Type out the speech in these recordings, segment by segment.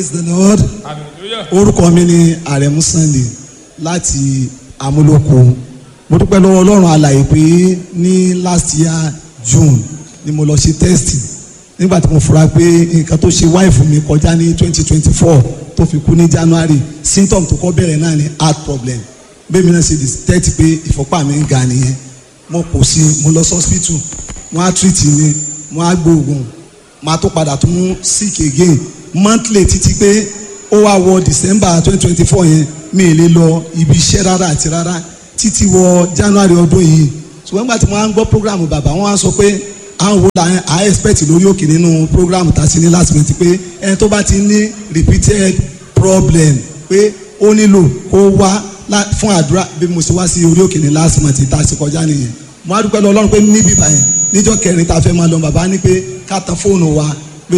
praise the lord hallelujah orúkọ mi ni àrẹ̀mú sunday láti amúlòkó mo dúpẹ́ lọ́wọ́ ọlọ́run alàyè pé ní last year june ni mo lọ ṣe test nígbà tí mo fura pé nǹkan tó ṣe wáìfù mi kọjá ní twenty twenty four tó fi kú ní january symptom tó kọ́ bẹ̀rẹ̀ náà ni heart problem bẹ́ẹ̀ mi náà ṣe detect pé ìfọ́pá mi ń ga nìyẹn mo kò sí mo lọ sí hospital wọ́n á treat mi wọ́n á gbóògùn máa tó padà tún sick again monthly títí pé ó wá wọ december twenty twenty four yẹn mi ì lè lọ ibi iṣẹ́ rárá àti rárá títí wọ january ọdún yìí ṣùgbọ́n nígbà tí wọ́n á ń gbọ́ program bàbá wọn á sọ pé àwọn wo la à expect lórí òkè nínú program tá a ṣe ní last month pé ẹni tó bá ti ní repeated problem pé ó nílò kó wá lá- fún àdúrà bí mo ṣe wá sí orí òkè ní last month tá a ṣe kọjá nìyẹn mo á dúpẹ́ lọ ọlọ́run pé níbí báyẹn níjọ́ kẹrin tá a fẹ́ máa lọ bàbá ní pé ká tan fóònù wa pé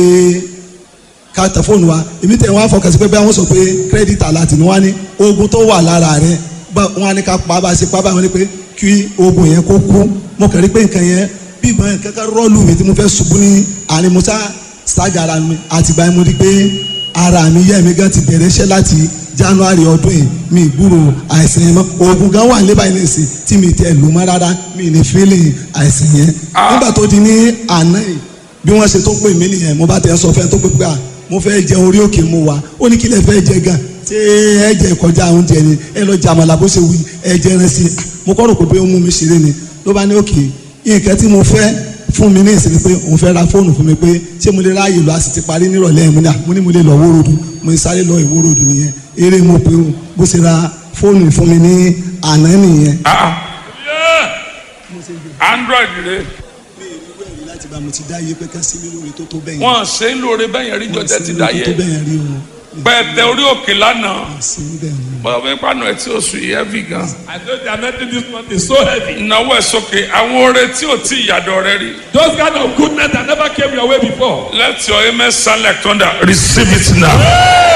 ká tẹ fóònù wa èmi tẹ̀ wọ́n á fọkàn sí pé bẹ́ẹ̀ wọ́n sọ pé kírẹ́dìtì aláàtì ni wọ́n á ní oògùn tó wà lára rẹ̀ bá wọ́n á ní ká pa bá a ṣe pa báyìí wọ́n ní pé kí oògùn yẹn kó kú mo kàn rí pé nǹkan yẹn bí ìbọn yẹn kankan rọ́ọ̀lù mi tí mo fẹ́ ṣubú ní àárín mo sá ṣáàgà ara mi àtìgbà yẹn mo rí pé ara mi yẹ́ mi gan ti bẹ̀rẹ̀ iṣẹ́ láti january ọdún yìí mi ìgbúrò àìsàn yẹn mọ́ oògùn gan wà níbàá yìí nìsín tí mi tẹ̀ lù mọ́ rárá mi ní fílì àìsàn yẹn nígbà tó di ní àná yìí bí wọ́n ṣe tó pè mí nìyẹn mo bá tẹ̀ sọ fẹ́ tó pè pé à mo fẹ́ jẹ orí òkè mo wà ó ní kí lè fẹ́ jẹ gan ṣé ẹ jẹ kọjá oúnjẹ ni ẹ lọ jẹ àmàlà bó ṣe wí ẹ jẹ ẹran sí i mo kọ́ rò pé ó mú mi ṣeré ni ló bá ní òkè nǹkan tí mo fẹ́ fún mi ní ìsinmi pé òun fẹ́ ra fóònù fún mi pé ṣé mo lè ráàyè lọ a sì ti parí nírọ̀lẹ́ mo ní à mo ní mo lè lọ wórodù mo ní sáré lọ ìwórodù nìyẹn eré mo pé o bó ṣe ra fóònù fún mi ní àná nìyẹn. ah yeah android rẹ mi ì rí wẹ̀rí láti bá mo ti dá iye pé ká sí mi lórí tó tó bẹ́yẹn. wọn ṣe ń lóore bẹ́yẹn rí jọjẹ ti dá tó yẹ bẹ́yẹn rí o. pẹ̀tẹ orí òkè lánàá sí bẹ́ẹ̀ ni. bọ́dọ̀ bẹ́ẹ̀ pàánù ẹ̀ tí ó sùn yìí heavy gan. I know the anointing this month is so heavy. ìnáwó ẹ̀ sókè àwọn oore tí ò tí ìyàdọ̀ rẹ rí. Those kind of goodness that never came your way before. let your amen sound like thunder receive it now.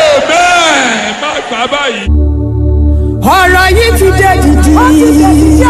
Amen. Má gbà báyìí. ọ̀rọ̀ yìí ti dé dìdì.